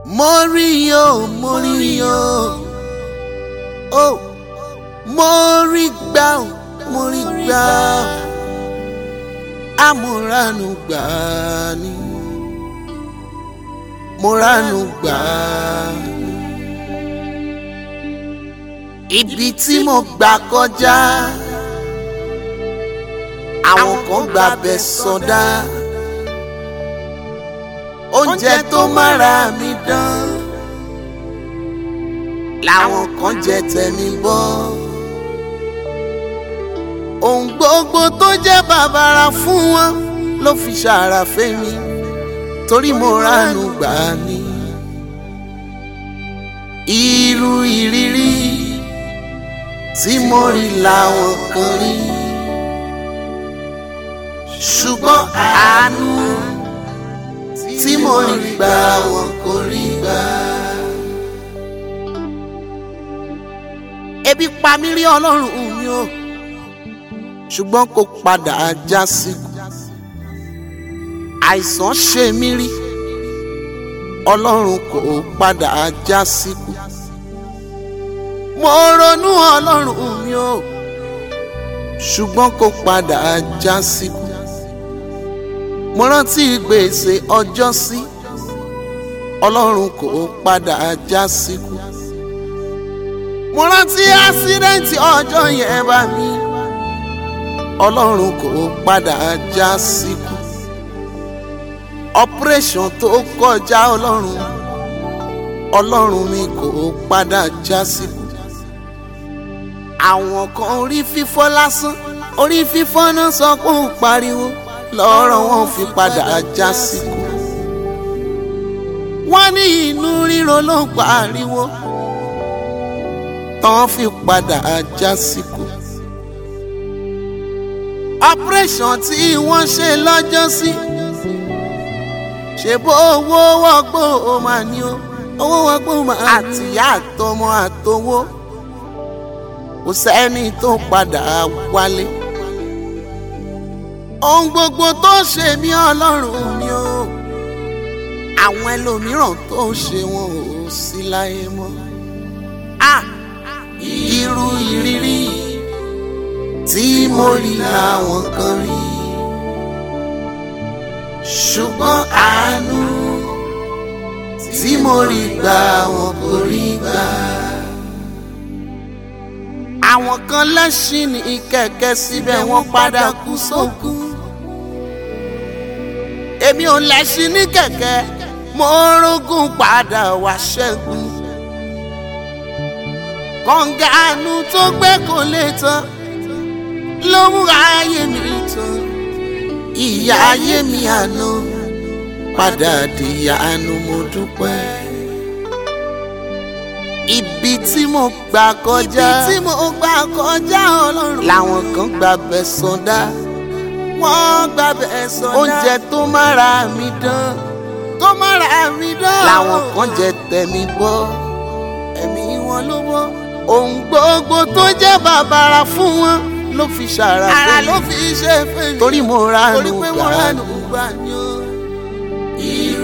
mo rí o mo rí o o mo rí gbà o mo rí gbà o amúranù gbà ni mo ranù gbà ni ibi tí mo gbà kọjá àwọn kan gbà bẹ̀ sọdá oúnjẹ tó mára mi dán làwọn kan jẹ tẹ̀mí bọ́ ohun gbogbo tó jẹ́ bàbàrà fún wọn ló fi ṣàrà fẹ́mi torí mo ránú gbà ní irú ìrírí tí mo rí làwọn kan rí ṣùgbọ́n àánú tí mo rí gbà wọn kò rí gbà. ebi pa mí rí ọlọ́run mi o ṣùgbọ́n kò padà já síkú àìsàn ṣe mí rí ọlọ́run kò padà já síkú mo ronú ọlọ́run mi o ṣùgbọ́n kò padà já síkú mo rántí gbèsè ọjọ́ sí ọlọ́run kò padà já síkú mo rántí ásídẹ́ǹtì ọjọ́ yẹn bá mi ọlọ́run kò padà já síkú operation tó kọjá ọlọ́run ọlọ́run mi kò padà já síkú àwọn kan orí fífọ́ lásán orí fífọ́ náà sọ pé ó pariwo lọ́rọ̀ wọn fi padà já síkú wọ́n ní inú ríro ló ń pariwo tán fi padà já síkú operation tí wọ́n ṣe lọ́jọ́ sí ṣe bó owó wọ́gbó o máa ní o owó wọ́gbó máa àtìyá àtọmọ àtowó kò sẹ́ni tó padà wálé ohun gbogbo tó ṣe mí ọlọ́run mi o àwọn ẹlòmíràn tó ṣe wọn ò sí láyé mọ́ ah irú ìrírí tí mo rí làwọn kan rí ṣùgbọ́n àánú tí mo rí gbà wọn kò rí gbà. àwọn kan lẹ́ṣin ní kẹ̀kẹ́ síbẹ̀ wọ́n padà kú sókun. èmi ò lẹ́ṣin ní kẹ̀kẹ́ mo rógùn padà wá ṣẹ́gun. kọ̀ǹgàánú tó gbé kò lè tán ló mú ayé mi tán ìyá ayé mi àná padà dìyànú mo dúpẹ́. ibi tí mo gbà kọjá ibi tí mo gbà kọjá ọlọ́run làwọn kan gbà bẹ̀ sọdá wọ́n gbà bẹ̀ sọdá oúnjẹ tó mára mi dán tó mára mi dán làwọn kan jẹ tẹ̀mí bọ́ ẹ̀mí wọn ló bọ́ ohun gbogbo tó jẹ́ bàbàrà fún wọn ló fi ṣàrà fún mi. ara ló fi ṣe fún mi. torí mo ránú gbà ní o.